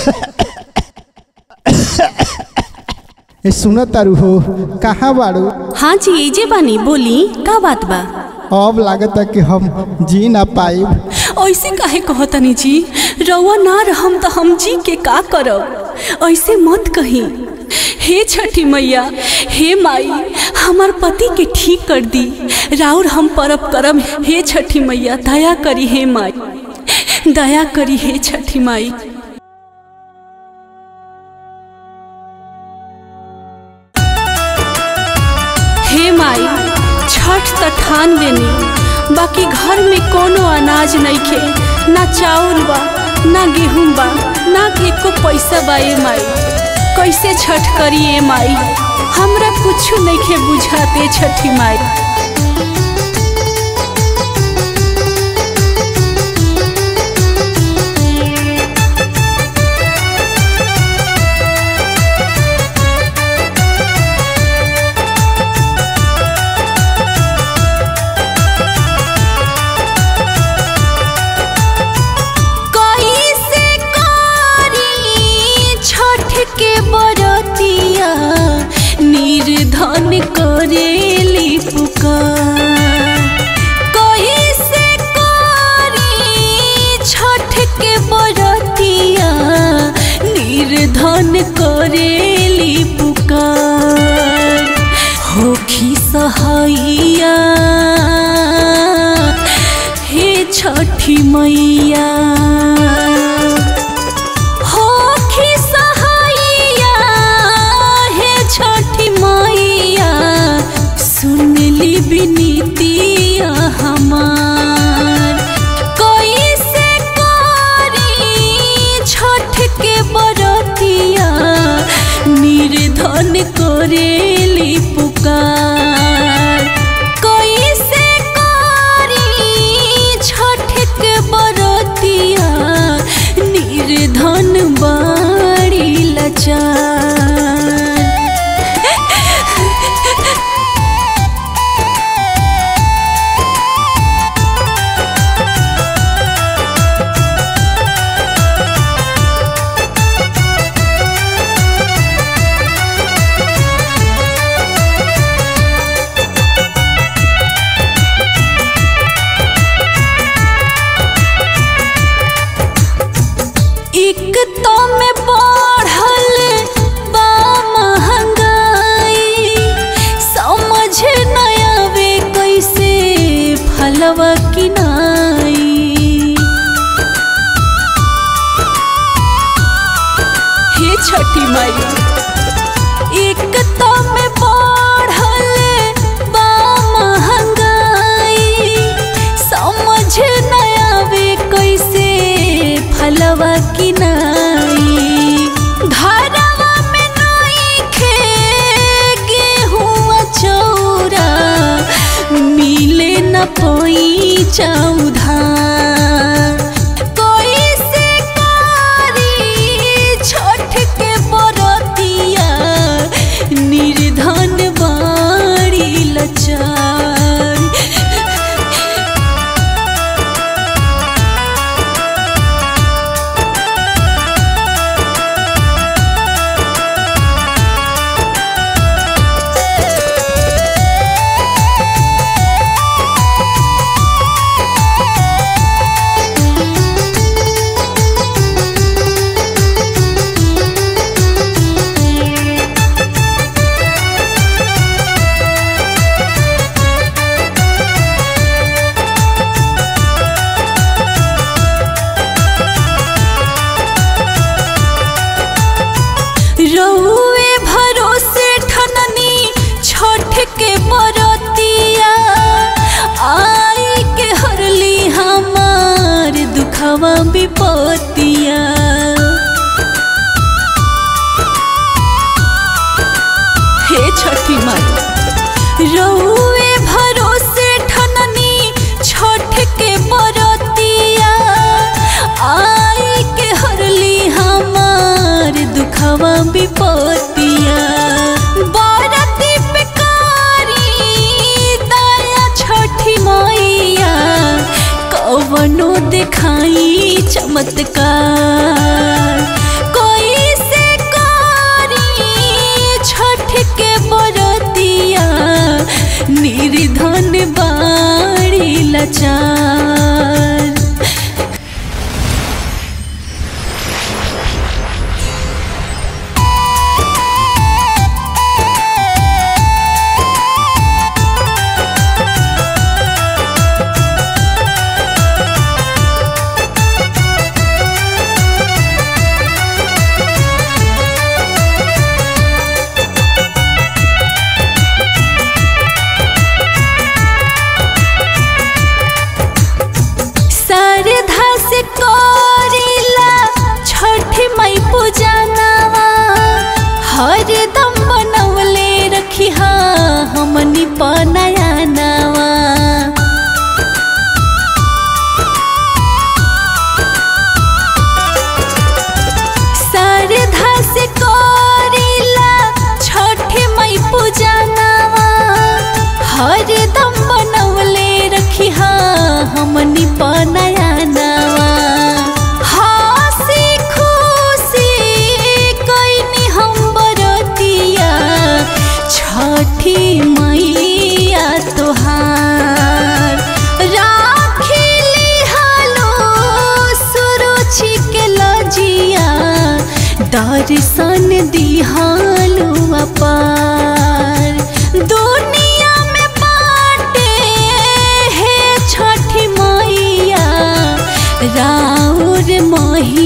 ए सुन तारू हो कहाँ बाड़ू हाँ जी एजे बानी बोली का बात बा अब लागता कि हम जी ना पाइब ऐसे काहे कहतनी जी रउआ ना रहम तो हम जी के का करब ऐसे मत कही हे छठी मैया हे माई हमार पति के ठीक कर दी राउर हम परब करम हे छठी मैया दया करी हे माई दया करी हे छठी माई हे माई छठ त ठान लेनी बाकी घर में कोनो अनाज नइखे ना चाउर बा ना गेहूं बा ना एको पैसा बा ए माई कैसे छठ करी ए माई हमरा कुछ नइखे बुझाते छठी माई कैसे करी छठ के बरतिया निर्धन करेली पुकार कैसे करी छठ के बरतिया निर्धन करेली पुकार होखी सहैया हे छठी मैया होखी सहैया हे छठी मैया सुनली विनीतिया हमार कैसे करी छठ के बरतिया निर्धन करेली पुकार कैसे करी छठ के बरतिया निर्धन बाड़ी लचार एक तो में बढ़ल बा महंगाई समझ न आवे कैसे फलवा किनाई हे छठी माई एक तो में बढ़ल बा महंगाई समझ न आवे कैसे फलवा किनाई घरवा में नइखे गेहूं चौरा मिले न पई चौधा कैसे करी छठ के बरतिया निर्धन बाड़ी लचार लाचार सरधा से करिला छठ मई पूजनवा हरदम बनवले रखी हमनी पनया नवा सरधा से करिला छठ मई पूजनवा हरदम बनवले रखी हमनी पनया नवा हंसी खुशी कैनी हम बरतिया छठी मैया तोहार राखिली हालो सुरुचि के लजिया दर्शन दिहालू अपार दुनिया में बाटे हे छठी मैया राउर मही